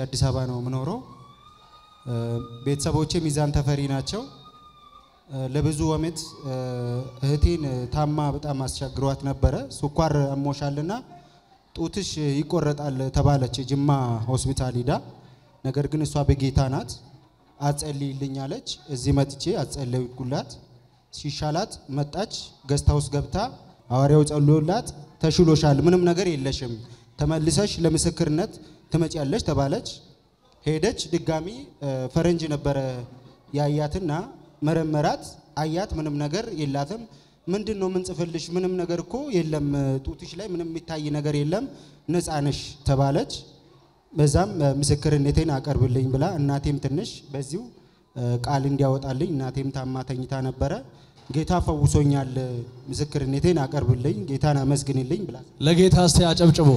አዲስ አበባ ነው የምኖረው። ቤተሰቦቼ ሚዛን ተፈሪ ናቸው። ለብዙ ዓመት እህቴን ታማ በጣም አስቸግሯት ነበረ። ስኳር አሞሻልና ጡትሽ ይቆረጣል ተባለች ጅማ ሆስፒታል ሂዳ። ነገር ግን እሷ በጌታ ናት። አጸልይልኝ አለች። እዚህ መጥቼ አጸለይኩላት። ሲሻላት መጣች። ገስታ ውስጥ ገብታ ሐዋርያው ጸሎላት ተሽሎሻል፣ ምንም ነገር የለሽም፣ ተመልሰሽ ለምስክርነት ትመጪያለሽ ተባለች። ሄደች። ድጋሚ ፈረንጅ ነበረ ያያትና መረመራት። አያት፣ ምንም ነገር የላትም። ምንድን ነው ምንጽፍልሽ? ምንም ነገር እኮ የለም፣ ጡትሽ ላይ ምንም የሚታይ ነገር የለም፣ ነፃ ነሽ ተባለች። በዛም ምስክርነቴን አቀርብልኝ ብላ እናቴም ትንሽ በዚሁ ቃል እንዲያወጣልኝ እናቴም ታማ ተኝታ ነበረ። ጌታ ፈውሶኛል፣ ምስክርነቴን አቀርብልኝ፣ ጌታን አመስግንልኝ ብላ ለጌታ እስቲ አጨብጭቦ።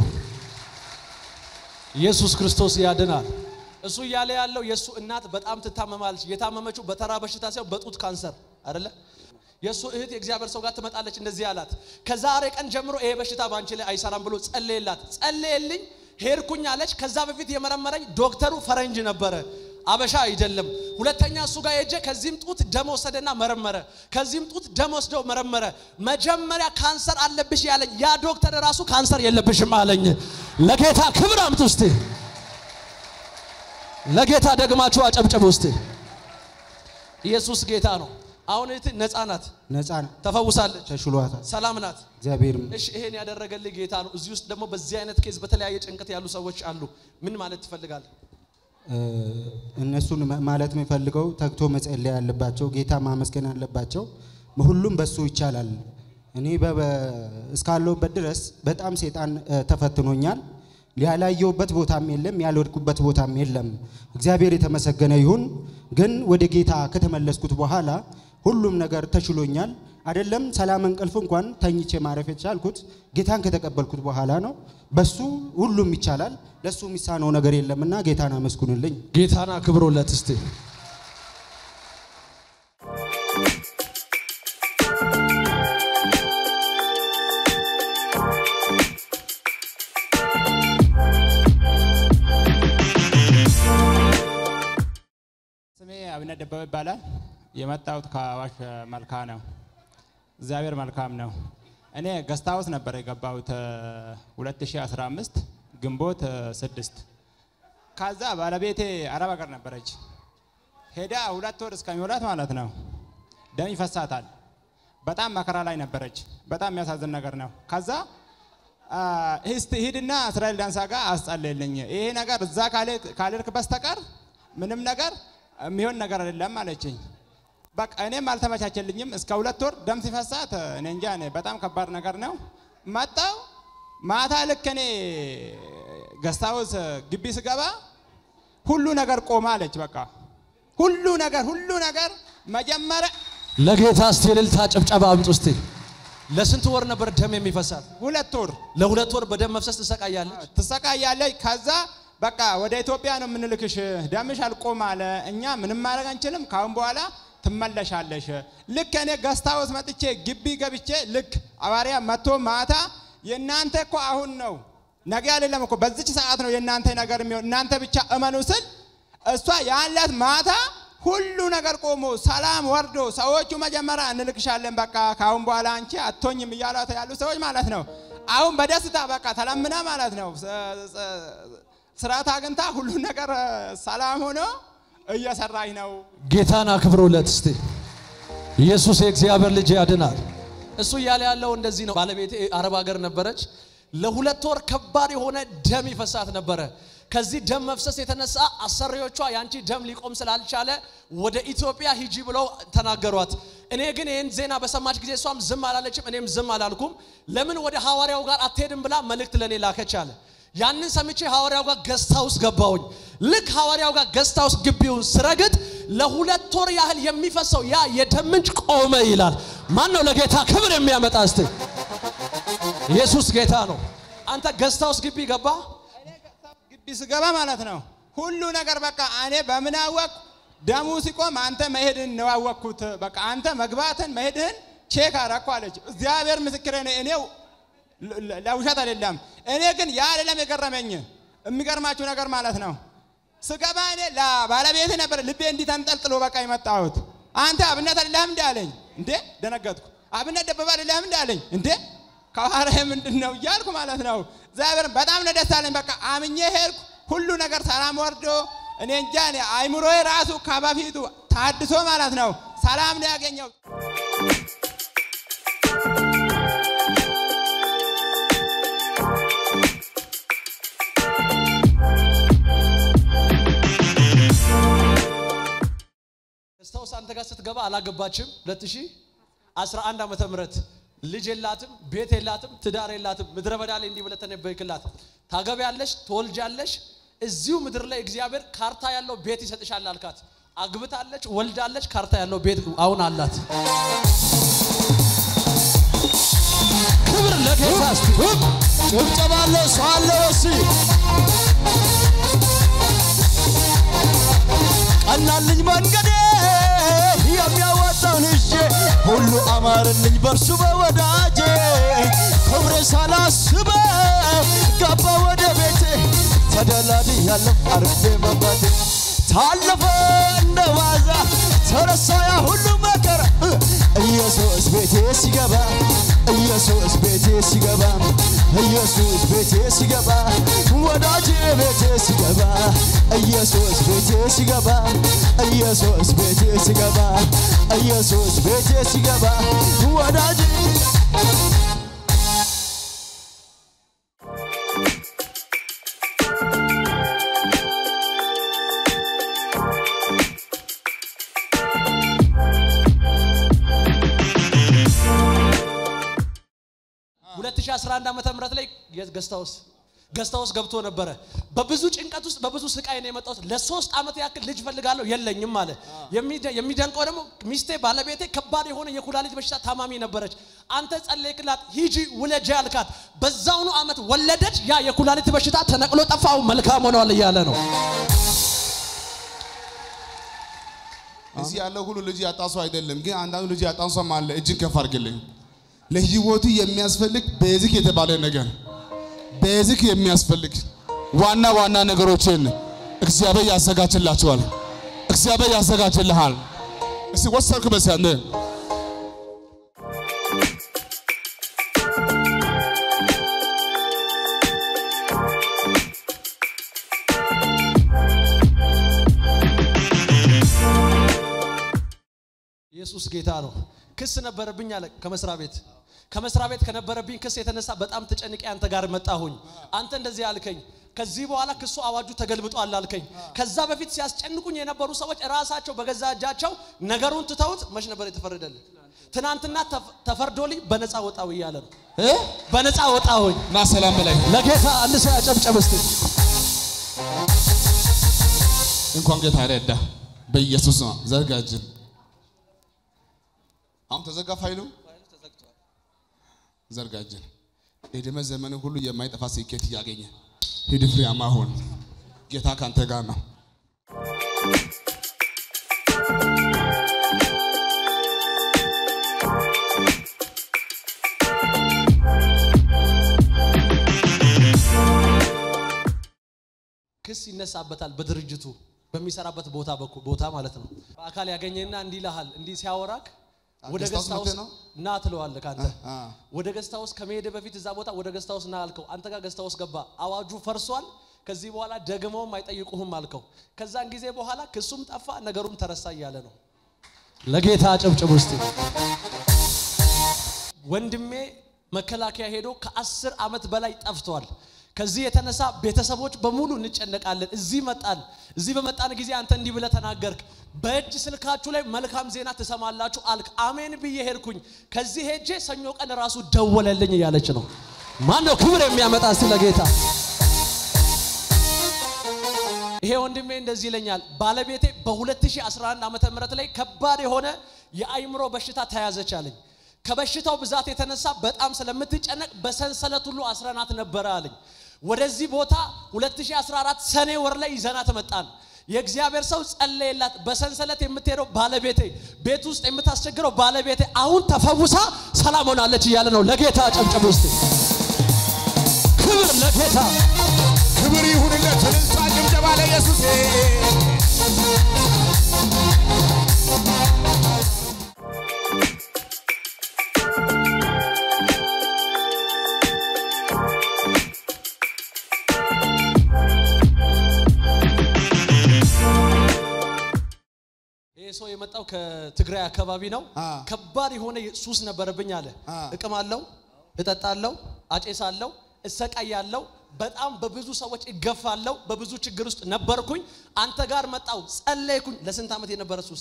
ኢየሱስ ክርስቶስ ያድናል። እሱ እያለ ያለው የእሱ እናት በጣም ትታመማለች። የታመመችው በተራ በሽታ ሳይሆን በጡት ካንሰር አይደለ? የእሱ እህት የእግዚአብሔር ሰው ጋር ትመጣለች። እንደዚህ አላት፣ ከዛሬ ቀን ጀምሮ ይሄ በሽታ በአንቺ ላይ አይሰራም ብሎ ጸለየላት። ጸለየልኝ፣ ሄድኩኝ አለች። ከዛ በፊት የመረመረኝ ዶክተሩ ፈረንጅ ነበረ አበሻ አይደለም። ሁለተኛ እሱ ጋር ሄጄ ከዚህም ጡት ደም ወሰደና መረመረ። ከዚህም ጡት ደም ወስደው መረመረ። መጀመሪያ ካንሰር አለብሽ ያለኝ ያ ዶክተር ራሱ ካንሰር የለብሽም አለኝ። ለጌታ ክብር አምጡ እስቲ። ለጌታ ደግማችሁ አጨብጭቡ እስቲ። ኢየሱስ ጌታ ነው። አሁን እህት ነፃ ናት፣ ነፃ ተፈውሳለች፣ ተሽሏታል። ሰላም ናት። እግዚአብሔር እሺ ይሄን ያደረገልህ ጌታ ነው። እዚህ ውስጥ ደግሞ በዚህ አይነት ኬዝ በተለያየ ጭንቀት ያሉ ሰዎች አሉ። ምን ማለት ትፈልጋለህ? እነሱን ማለት የሚፈልገው ተግቶ መጸለይ ያለባቸው ጌታ ማመስገን አለባቸው። ሁሉም በሱ ይቻላል። እኔ እስካለሁበት ድረስ በጣም ሴጣን ተፈትኖኛል። ያላየሁበት ቦታም የለም፣ ያልወድኩበት ቦታም የለም። እግዚአብሔር የተመሰገነ ይሁን። ግን ወደ ጌታ ከተመለስኩት በኋላ ሁሉም ነገር ተሽሎኛል። አይደለም ሰላም እንቅልፍ እንኳን ተኝቼ ማረፍ የቻልኩት ጌታን ከተቀበልኩት በኋላ ነው። በሱ ሁሉም ይቻላል። ለሱ የሚሳነው ነገር የለምና ጌታን አመስግኑልኝ። ጌታን አክብሮለት እስቲ። ስሜ አብነት ደበበ ይባላል። የመጣሁት ከአዋሽ መልካ ነው። እግዚአብሔር መልካም ነው። እኔ ገስት ሃውስ ነበር የገባሁት 2015 ግንቦት ስድስት ከዛ ባለቤቴ አረብ ሀገር ነበረች። ሄዳ ሁለት ወር እስከሚሞላት ማለት ነው ደም ይፈሳታል። በጣም መከራ ላይ ነበረች። በጣም የሚያሳዝን ነገር ነው። ከዛ እስቲ ሂድና እስራኤል ዳንሳ ጋር አስጸልልኝ፣ ይሄ ነገር እዛ ካልሄድክ በስተቀር ምንም ነገር የሚሆን ነገር አይደለም አለችኝ። በቃ እኔም አልተመቻቸልኝም። እስከ ሁለት ወር ደም ሲፈሳት እኔ እንጃ እኔ በጣም ከባድ ነገር ነው። መጣው ማታ ልክ እኔ ገስታውስ ግቢ ስገባ ሁሉ ነገር ቆማ አለች። በቃ ሁሉ ነገር ሁሉ ነገር መጀመሪያ ለጌታ እስቲ እልልታ ጭብጨባ አምጡ እስቲ። ለስንት ወር ነበር ደም የሚፈሳት? ሁለት ወር ለሁለት ወር በደም መፍሰስ ትሰቃያለች። ትሰቃያለች። ከዛ በቃ ወደ ኢትዮጵያ ነው የምንልክሽ፣ ደምሽ አልቆም አለ። እኛ ምንም ማድረግ አንችልም፣ ካሁን በኋላ ትመለሻለሽ። ልክ እኔ ገስታውስ መጥቼ ግቢ ገብቼ ልክ አዋሪያ መጥቶ ማታ የእናንተ እኮ አሁን ነው ነገ አይደለም እኮ በዚች ሰዓት ነው የእናንተ ነገር የሚሆን እናንተ ብቻ እመኑ ስል እሷ ያላት ማታ ሁሉ ነገር ቆሞ ሰላም ወርዶ ሰዎቹ መጀመሪያ እንልክሻለን በቃ ካሁን በኋላ አንቺ አቶኝም እያሏት ያሉ ሰዎች ማለት ነው። አሁን በደስታ በቃ ተለምና ማለት ነው ስርዓት አግኝታ ሁሉ ነገር ሰላም ሆኖ እየሰራች ነው። ጌታን አክብሮለት እስቲ። ኢየሱስ የእግዚአብሔር ልጅ ያድናል። እሱ እያለ ያለው እንደዚህ ነው። ባለቤቴ አረብ ሀገር ነበረች። ለሁለት ወር ከባድ የሆነ ደም ይፈሳት ነበረ። ከዚህ ደም መፍሰስ የተነሳ አሰሪዎቿ ያንቺ ደም ሊቆም ስላልቻለ ወደ ኢትዮጵያ ሂጂ ብለው ተናገሯት። እኔ ግን ይህን ዜና በሰማች ጊዜ እሷም ዝም አላለችም፣ እኔም ዝም አላልኩም። ለምን ወደ ሐዋርያው ጋር አትሄድም ብላ መልእክት ለእኔ ላከች አለ። ያንን ሰምቼ ሐዋርያው ጋር ገስታ ውስጥ ገባሁኝ። ልክ ሐዋርያው ጋር ገስታ ውስጥ ግቢውን ስረግጥ ለሁለት ወር ያህል የሚፈሰው ያ የደም ምንጭ ቆመ ይላል። ማን ነው ለጌታ ክብር የሚያመጣ? እስቲ ኢየሱስ ጌታ ነው። አንተ ገስታ ውስጥ ግቢ ገባ ግቢ ስገባ ማለት ነው ሁሉ ነገር በቃ እኔ በምን አወቅ ደሙ ሲቆም አንተ መሄድን ነው ያወቅኩት። በቃ አንተ መግባትን መሄድህን ቼክ አረኩ አለች። እግዚአብሔር ምስክሬ ነው። እኔው ለውሸት አይደለም። እኔ ግን ያ አይደለም የገረመኝ። የሚገርማችሁ ነገር ማለት ነው ስገባ እኔ ለባለቤት ነበር ልቤ እንዲህ ተንጠልጥሎ በቃ የመጣሁት። አንተ አብነት አይደለህም እንደ አለኝ። እንዴ ደነገጥኩ። አብነት ደበበ አይደለህም እንደ አለኝ። እንዴ ከኋላዬ ምንድን ነው እያልኩ ማለት ነው። እግዚአብሔርን በጣም ነው ደስ አለኝ። በቃ አምኜ ሄድኩ። ሁሉ ነገር ሰላም ወርዶ እኔ እንጃ እኔ አይምሮዬ ራሱ ከበፊቱ ታድሶ ማለት ነው ሰላም ነው ያገኘው። ስታውስ አንተ ጋር ስትገባ አላገባችም 2011 ዓመተ ምህረት ልጅ የላትም ቤት የላትም ትዳር የላትም ምድረ በዳ ላይ እንዲህ ብለህ ተነበይክላት ታገቢያለሽ ትወልጃለሽ እዚሁ ምድር ላይ እግዚአብሔር ካርታ ያለው ቤት ይሰጥሻል አልካት አግብታለች ወልዳለች ካርታ ያለው ቤት አሁን አላት ክብር ለጌታ እስቲ ጭብጨባ አለ ሰው አለ ወሲ ቀናልኝ መንገዴ የሚያወጣውን ይዤ ሁሉ አማርልኝ በእርሱ በወዳጄ ክብሬ ሳላስበው ገባ ወደ ቤቴ ተደላድያለሁ አርፌ መባቴ ታለፈ እንደ ዋዛ ተረሳ ያ ሁሉ መከራ ኢየሱስ ቤቴ ሲገባ ኢየሱስ ቤቴ ሲገባ ኢየሱስ ቤቴ ሲገባ ወዳጄ ቤቴ ሲገባ ኢየሱስ ቤቴ ሲገባ ኢየሱስ ቤቴ ሲገባ ኢየሱስ ቤቴ ሲገባ ወዳጄ ሁለት ሺህ አስራ አንድ ዓመተ ምህረት ላይ ገስታውስ ገስታውስ ገብቶ ነበረ። በብዙ ጭንቀት ውስጥ በብዙ ስቃይ ነው የመጣሁት። ለሶስት ዓመት ያክል ልጅ ፈልጋለሁ የለኝም አለ። የሚደ- የሚደንቀው ደግሞ ሚስቴ ባለቤቴ ከባድ የሆነ የኩላሊት በሽታ ታማሚ ነበረች። አንተ ጸለይክላት፣ ሂጂ ውለጂ አልካት። በዛውኑ ዓመት ወለደች። ያ የኩላሊት በሽታ ተነቅሎ ጠፋው። መልካም ሆነዋል እያለ ነው። እዚህ ያለው ሁሉ ልጅ ያጣ ሰው አይደለም፣ ግን አንዳንዱ ልጅ ያጣ ሰው አለ። እጅን ከፍ አድርግልኝ። ለህይወቱ የሚያስፈልግ ቤዚክ የተባለ ነገር ቤዚክ የሚያስፈልግ ዋና ዋና ነገሮችን እግዚአብሔር ያዘጋጅላቸዋል። እግዚአብሔር ያዘጋጅልሃል። እስቲ ወሰድክ በዚህ አንተ ኢየሱስ ጌታ ነው። ክስ ነበረብኝ አለ ከመስሪያ ቤት ከመስሪያ ቤት ከነበረብኝ ክስ የተነሳ በጣም ተጨንቄ አንተ ጋር መጣሁኝ። አንተ እንደዚህ አልከኝ። ከዚህ በኋላ ክሱ አዋጁ ተገልብጧል አልከኝ። ከዛ በፊት ሲያስጨንቁኝ የነበሩ ሰዎች ራሳቸው በገዛ እጃቸው ነገሩን ትተውት መች ነበር የተፈረደልህ? ትናንትና ተፍ- ተፈርዶልኝ በነፃ ወጣው እያለ ነው እ? በነፃ ወጣሁኝ። ና ሰላም በላይ ለጌታ አንድ ሰው ያጨብጨብ እስቲ። እንኳን ጌታ ረዳ። በኢየሱስ ነው ዘርጋጅን። አሁን ተዘጋ ፋይሉ ዘርጋጅን። እድሜ ዘመን ሁሉ የማይጠፋ ስኬት እያገኘ ሂድ፣ ፍሬያማ ሁን። ጌታ ካንተ ጋር ነው። ክስ ይነሳበታል በድርጅቱ በሚሰራበት ቦታ በኩል ቦታ ማለት ነው። በአካል ያገኘና እንዲህ ይልሃል፣ እንዲህ ሲያወራክ ወደ ገስት ሃውስ ገስት ሃውስ መጥተህ ነው? ና ትለዋለህ። ከአንተ አ። ወደ ገስት ሃውስ ከመሄድ በፊት እዛ ቦታ ወደ ገስት ሃውስ ና አልከው። አንተ ጋር ገስት ሃውስ ገባ። አዋጁ ፈርሷል። ከዚህ በኋላ ደግመውም አይጠይቁህም አልከው። ከዛን ጊዜ በኋላ ክሱም ጠፋ፣ ነገሩም ተረሳ እያለ ነው። ለጌታ አጨብጭብ ውስጥ ወንድሜ መከላከያ ሄዶ ከአስር ዓመት በላይ ጠፍቷል። ከዚህ የተነሳ ቤተሰቦች በሙሉ እንጨነቃለን። እዚህ መጣን። እዚህ በመጣን ጊዜ አንተ እንዲህ ብለህ ተናገርክ። በእጅ ስልካችሁ ላይ መልካም ዜና ትሰማላችሁ አልክ። አሜን ብዬ ሄድኩኝ። ከዚህ ሄጄ ሰኞ ቀን ራሱ ደወለልኝ እያለች ነው። ማን ነው ክብር የሚያመጣ እስቲ ለጌታ? ይሄ ወንድሜ እንደዚህ ይለኛል። ባለቤቴ በ2011 ዓመተ ምህረት ላይ ከባድ የሆነ የአይምሮ በሽታ ተያዘች አለኝ። ከበሽታው ብዛት የተነሳ በጣም ስለምትጨነቅ በሰንሰለት ሁሉ አስረናት ነበረ አለኝ። ወደዚህ ቦታ 2014 ሰኔ ወር ላይ ይዘናት መጣን። የእግዚአብሔር ሰው ጸለየላት። በሰንሰለት የምትሄደው ባለቤቴ፣ ቤት ውስጥ የምታስቸግረው ባለቤቴ አሁን ተፈውሳ ሰላም ሆናለች እያለ ነው። ለጌታ ጨብጨብ ውስጥ ክብር ለጌታ ክብር ይሁንለት። እልልታ፣ ጭብጨባ ጭብጨባ ለኢየሱስ ይህ ሰው የመጣው ከትግራይ አካባቢ ነው። አ። ከባድ የሆነ ሱስ ነበረብኝ አለ። አ። እቅማለሁ፣ እጠጣለሁ፣ አጨሳለሁ፣ እሰቃያለሁ፣ በጣም በብዙ ሰዎች እገፋለሁ፣ በብዙ ችግር ውስጥ ነበርኩኝ። አንተ ጋር መጣው፣ ጸለይኩኝ። ለስንት ዓመት የነበረ ሱስ?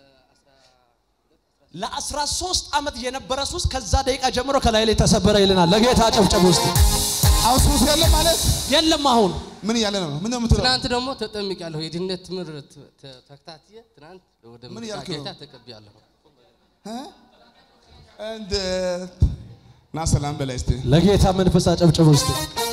ለአስራ ሶስት ዓመት የነበረ ሱስ ከዛ ደቂቃ ጀምሮ ከላይ ላይ ተሰበረ ይልናል። ለጌታ ጨብጨብ ውስጥ አሁን ሱስ የለ ማለት የለም አሁን ምን እያለ ነው? ምን ነው የምትለው? ትናንት ደግሞ ተጠምቄያለሁ። የድህነት ትምህርት ተ- ተከታትዬ ትናንት ወደ ምን ምርጫ እያልክ ነው? ጌታ ተቀብያለሁ። እንደ ና ሰላም በላይ እስቲ ለጌታ መንፈስ አጨብጭብ ውስጥ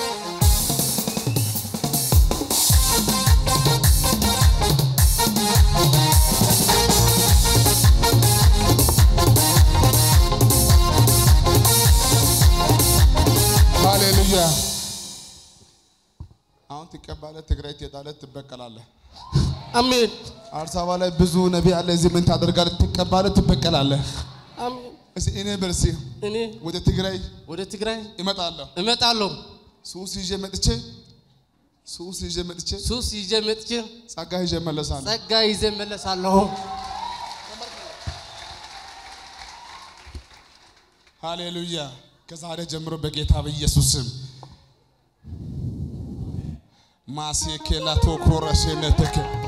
ሃሌሉያ። አሁን ትቀባለህ፣ ትግራይ ትሄዳለህ፣ ትበቀላለህ። አሜን አዲስ አበባ ላይ ብዙ ነቢይ አለ። እዚህ ምን ታደርጋለህ? ትቀባለህ፣ ትበቀላለህ። አሜን። እስቲ እኔ በርሲ እኔ ወደ ትግራይ ወደ ትግራይ እመጣለሁ። እመጣለሁ። ሱስ ይዤ መጥቼ ሱስ ይዤ መጥቼ ሱስ ይዤ መጥቼ ጸጋ ይዤ እመለሳለሁ። ጸጋ ይዤ እመለሳለሁ። ሃሌሉያ። ከዛሬ ጀምሮ በጌታ በኢየሱስ ስም ማሴኬላ ቶኮረሴነተከ